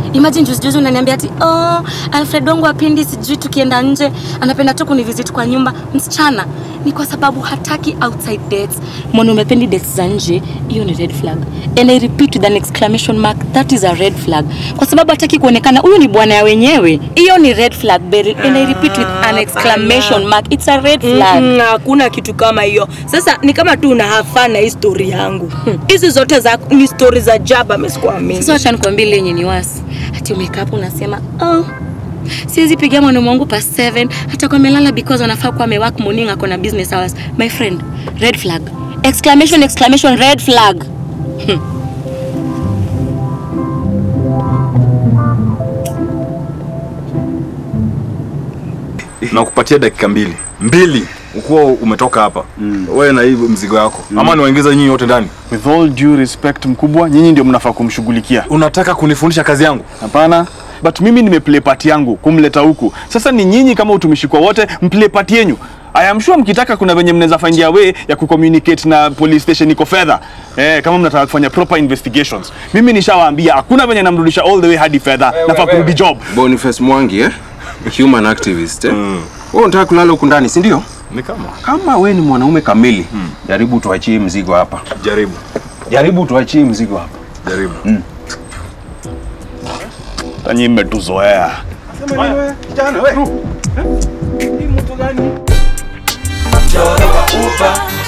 Imagine juzi juzi unaniambia ati oh, Alfred wangu apendi sijui tukienda nje, anapenda tu kunivisit kwa nyumba. Msichana, ni kwa sababu hataki outside dates. Mwanaume apendi dates za nje, hiyo ni red flag. And I repeat with an exclamation mark, that is a red flag. Kwa sababu hataki kuonekana huyu ni bwana ya wenyewe. Hiyo ni red flag, Beryl. And I repeat with an exclamation mark, it's a red flag. Mm, hakuna kitu kama hiyo. Sasa ni kama tu una have fun na hii story yangu. Hizi zote za ni story za jaba msikuamini. Sasa acha nikwambie ile yenye ni wasi. Ati umekaa hapo unasema, "Oh, siwezi pigia mwanaume wangu past 7 hata kwa amelala because anafaa kuwa amework morning ako na business hours." My friend, red flag. Exclamation exclamation red flag. na kupatia dakika mbili mbili ukuwa umetoka hapa mm. wewe na hii mzigo yako mm. ama niwaingiza nyinyi wote ndani With all due respect mkubwa, nyinyi ndio mnafaa kumshughulikia. unataka kunifundisha kazi yangu Hapana. But mimi nimeplay part yangu kumleta huku. Sasa ni nyinyi kama utumishi kwa wote mplay part yenyu. I am sure mkitaka kuna venye mnaweza find a way ya kucommunicate na police station iko fedha. Eh, kama mnataka kufanya proper investigations. Mimi nishawaambia hakuna venye namrudisha all the way hadi fedha. Nafaa kurudi job. Boniface Mwangi eh? Human activist eh? Wewe unataka kulala huku ndani, si ndio? ni kama Kama we ni mwanaume kamili, jaribu tuachie mzigo hapa. jaribu Jaribu tuachie mzigo hapa. jaribu Tanyi mmetuzoea. Mchoro wa upa